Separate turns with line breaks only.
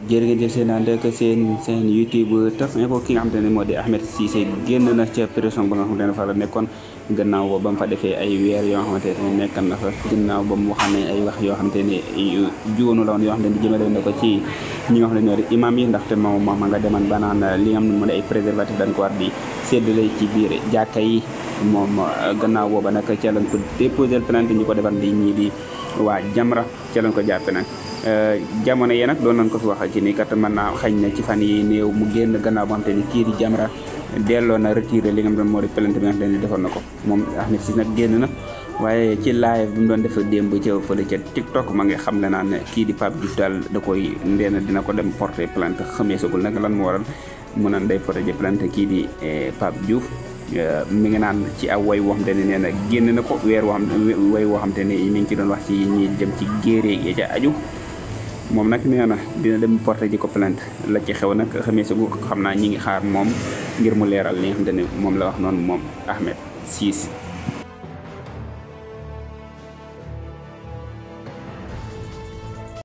jërë ngeen jëf seen ànd ak seen seen YouTube Taf Info ki nga xamante ne moo di Ahmed Cissé génn na ca prison ba nga xamante ne fa la nekkoon gannaaw ba mu fa defee ay weer yoo xamante ne nekkan na fa gannaaw ba mu xam ne ay wax yoo xamante ne juunu la woon yoo xamante ne jëmale na ko ci ñi nga xam ne ñoo di imam yi ndaxte moom moom nga deman ba naan li nga xam ne moo di ay préservatif dañ ko war di séddale ci biir jàkka yi moom gannaaw booba nag ca lañ ko déposé plainte ñu ko defar di ñii di waa Jamra ca lañ ko jàppe nag jamono yi nag doon nañ ko fi wax ci ni kat mën naa xañ na ci fan yi néew mu génn gannaaw boo xam te ni kii di Jamra delloo na retiré li nga xam ne moo di plainte bi nga xam ne defoon na ko moom Ahmed Cissé nag génn na waaye ci live bi mu doon def démb ca fële ca TikTok ma ngi xam le naan ne kii di Pape Diouf daal da koy ndeena dina ko dem porter plainte xamee sagul nag lan moo waral mu naan day porter plainte kii di Pape Diouf mi ngi naan ci aw way woo xam te ne nee na génn na ko weer woo xam way woo xam te ne mi ngi ci doon wax ci ñi dem ci géeré yi ca aju moom nag nee na dina dem porter ji ko plainte la ci xew nag xamee sa xam naa ñi ngi xaar moom ngir mu leeral li nga xamante ne moom la wax noonu moom Ahmed Cissé